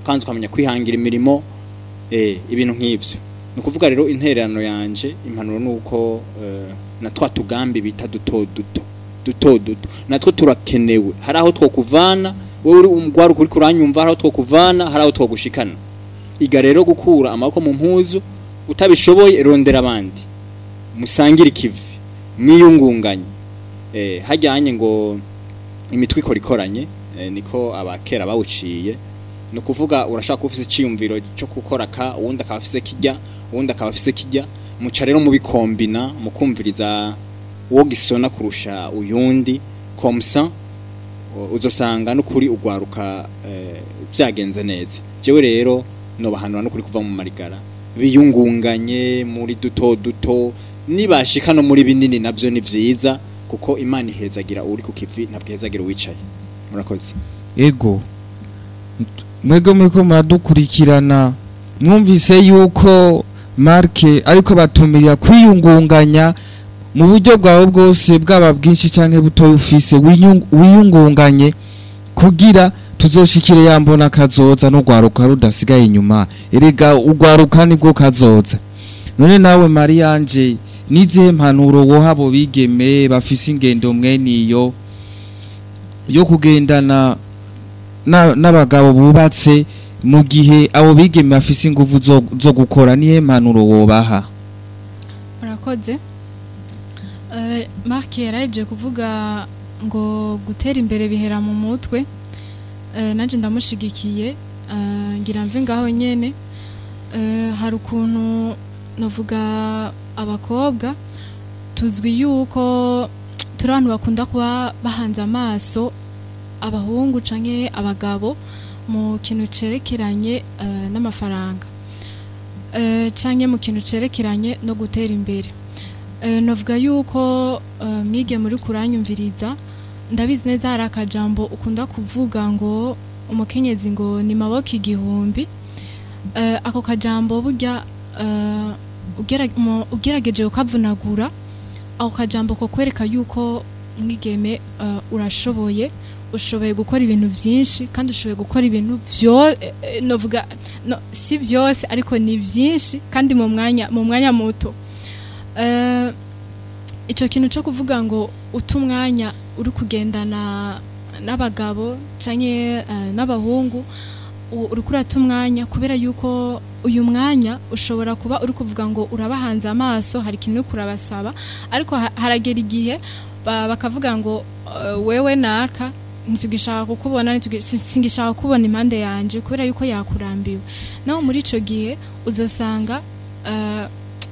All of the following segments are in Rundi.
kandi ukamenya kwihangira imirimo eh, ibintu nk'ibyo ni ukuvuga rero intererano yanje impanuro ni uko eh, na twa tugambi bita duto duto duto duto natwo turakenewe hari aho twokuvana wowe uri umugwaruka uri kuranyumva hari aho twokuvana hari aho twogushikana iga rero gukura amaboko mu mpuzu utabishoboye rondera abandi musangire ikivi mwiyungunganye eh, hajyanye ngo imitwe ikora ikoranye eh, niko abakera bawuciye ni ukuvuga urashaka kuba ufise icyiyumviro cyo gukora ka uwundi akaba afise kijya uwundi akaba afise kijya muca rero mubikombina mukumviriza uwo gisona kurusha uyundi komsa uzosanga n'ukuri ugwaruka eh, byagenze neza jewe rero nobahanura n'ukuri kuva mu marigara biyungunganye muri duto duto nibashika no muri binini navyo ni vyiza kuko imana ihezagira uri ku kivi ntabwo ihezagira uwicaye murakoze ego mwebwe muriko muradukurikirana mwumvise yuko marke ariko batumirira kwiyungunganya mu buryo bwawe bwose bwaba bwinshi canke butoya ufise wiyung- wiyungunganye kugira tuzoshikire yambona kazoza no gwaruka rudasigaye inyuma erega ugwaruka nibwo kazoza none nawe Marianje nizihe mpanuro woha abo bigeme bafise ingendo mweniyo yo kugendana na- n'abagabo bubatse mu gihe abo bigeme bafise ingufu zo, zo gukora nihe mpanuro wobaha murakoze Eh, mark yaraje kuvuga ngo gutera imbere bihera mu mutwe Eh, nanje ndamushigikiye Eh, ngira mve ngaho nyene Eh, hari ukuntu novuga abakobwa tuzwi yuko turi abantu bakunda kuba bahanze amaso abahungu canke abagabo mu kintu cerekeranye eh, n'amafaranga Eh, canke mu kintu cerekeranye no gutera imbere Eh, novuga yuko eh, mwige muri kuranyumviriza ndabizi neza hari akajambo ukunda kuvuga ngo umukenyezi ngo ni maboko igihumbi Eh, ako kajambo burya eh, ugera- mu- ugerageje ukavunagura ako kajambo ko kwereka yuko mwigeme eh, urashoboye ushoboye gukora ibintu byinshi kandi ushoboye gukora ibintu byo eh, eh, novuga no, si byose ariko ni byinshi kandi mu mwanya mu mwanya muto Eh, icyo kintu cyo kuvuga ngo uta umwanya uri kugendana n'abagabo cyangwa n'abahungu u- uri kurata umwanya kubera yuko uyu mwanya ushobora kuba uri kuvuga ngo urabahanze amaso hari ikintu uri kurabasaba ariko ha- haragera igihe ba- bakavuga ngo eh, wewe naka ntitugishaka kukubona ntitugi- si- singishaka kubona impande yanje kubera yuko yakurambiwe naho muri ico gihe uzosanga eh,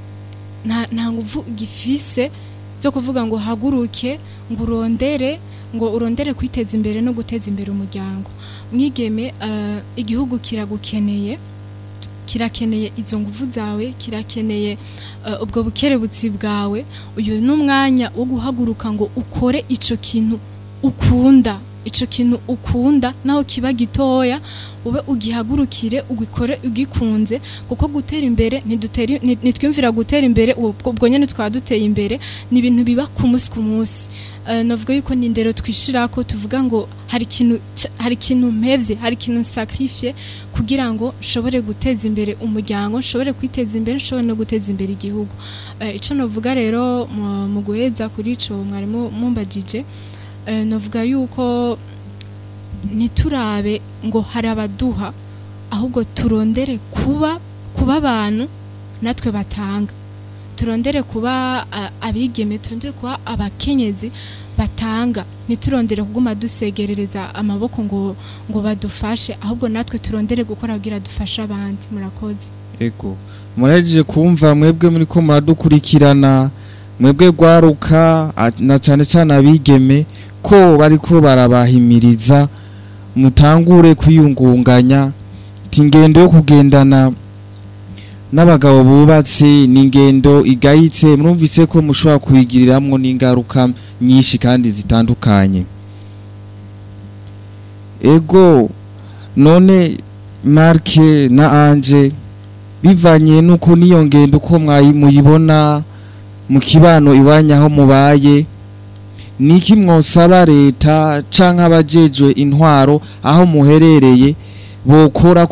nta nta nguvu gifise zo kuvuga ngo haguruke ngo urondere ngo urondere kwiteza imbere no guteza imbere umuryango mwigeme eh, igihugu kiragukeneye kirakeneye izo nguvu zawe kirakeneye eh, ubwo bukerebutsi bwawe uyu ni umwanya wo guhaguruka ngo ukore ico kintu ukunda ico kintu ukunda naho kiba gitoya ube ugihagurukire ugikore ugikunze kuko gutera imbere ntidutera nti- ntitwiyumvira gutera imbere ubwo ubwo nyene twaba duteye imbere ni ibintu biba ku munsi ku munsi Eh, navuga yuko ni indero twishirako tuvuga ngo hari ikintu ca- hari ikintu mpevye hari ikintu sacrifice kugira ngo nshobore guteza imbere umuryango nshobore kwiteza imbere nshobore no guteza imbere igihugu Eh, ico novuga rero mu- mu guheza kuri ico mwarimu mumbajije eh, novuga yuko ntiturabe ngo hari abaduha ahubwo turondere kuba kuba abantu natwe batanga turondere kuba a- abigeme turondere kuba abakenyezi batanga ntiturondere kuguma dusegerereza amaboko ngo ngo badufashe ahubwo natwe turondere gukora kugira dufashe abandi murakoze ego murahejeje kumva mwebwe muri ko muradukurikirana mwebwe gwaruka a- na cane cane abigeme ko bariko barabahimiriza mutangure kwiyungunganya ti ingendo yo kugendana n'abagabo bubatse ni ingendo igayitse murumvise ko mushobora kuyigiriramwo n'ingaruka nyinshi kandi zitandukanye ego none marke na anje bivanye nuko niyo ngendo uko mwayi- muyibona mu kibano iwanya aho mubaye niki mwosaba leta canke abajejwe intwaro aho muherereye bokora